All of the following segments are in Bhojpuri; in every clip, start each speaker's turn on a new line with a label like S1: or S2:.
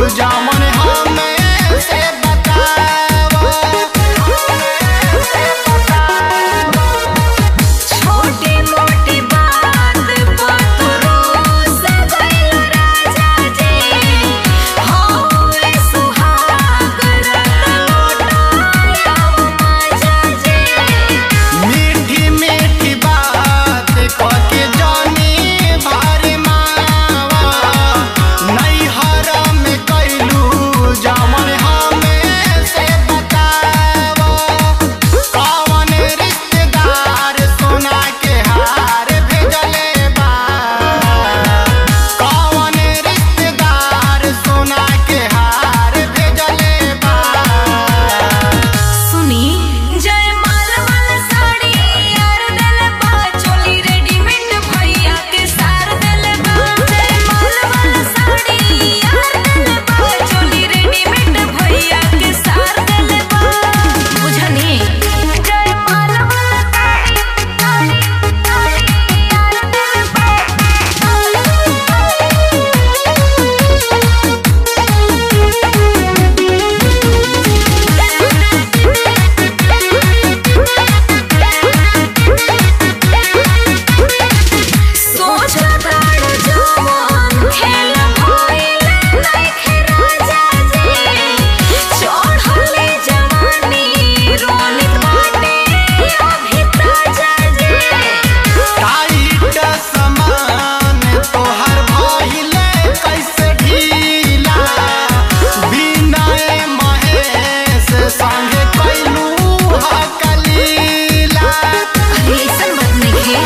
S1: जामन हमें से बतावा
S2: छोटी मोटी बात पतरो से गइल राजा जी होए सुहाग रत लोटाया माजा जी
S1: मीठी मीठी बात कके जानी भारी मावा नैहर में कैलू जामन हमें से बतावा कौन रिश्तेदार सोना के हार भेजले बा कौन रिश्तेदार सोना के हार भेजले बा
S2: सुनी जय माल वाला साड़ी यार देले बा चोली रेडीमेड भैया के सार देले बा जय माल वाला साड़ी यार देले बा चोली रेडीमेड भैया के सार देले बा बुझनी जय माल वाला साड़ी साड़ी साड़ी यार देले सोचताड़ जवान खेल भइल नइखे राजा जी चढ़ले जवानी रोनित बाटे अभी ताजा जी
S1: टाइट समान तोहर भइले कैसे ढीला बिनय महेश संगे कैलू हकलीला
S2: अरे ऐसन बात नइखे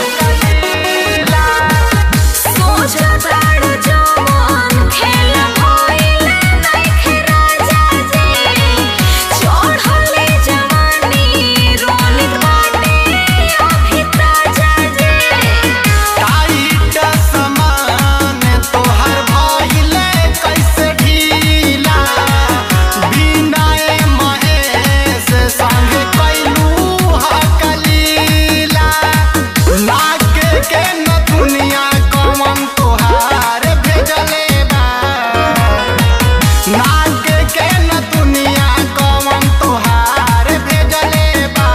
S2: सोचताड़ जवान खेल भइल नइखे राजा जी चढ़ले जवानी रोनित बाटे अभी ताजा जी
S1: टाइट समान तोहर भइले कैसे ढीला बिनय महेश संगे कैलू हकलीला नाके के नथुनिया कमन तोहार भेजले बा नाके के नथुनिया कमन तोहार भेजले बा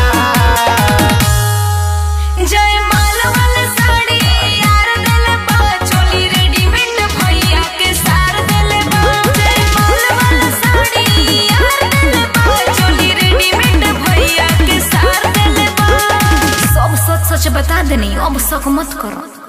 S2: जय माल वाला साड़ी यार देले बा चोली रेडीमेड भैया के सार देले बा जय माल वाला साड़ी यार देले बा चोली रेडीमेड भैया के सार देले बा सब सच सच बता देनी अब शक मत करो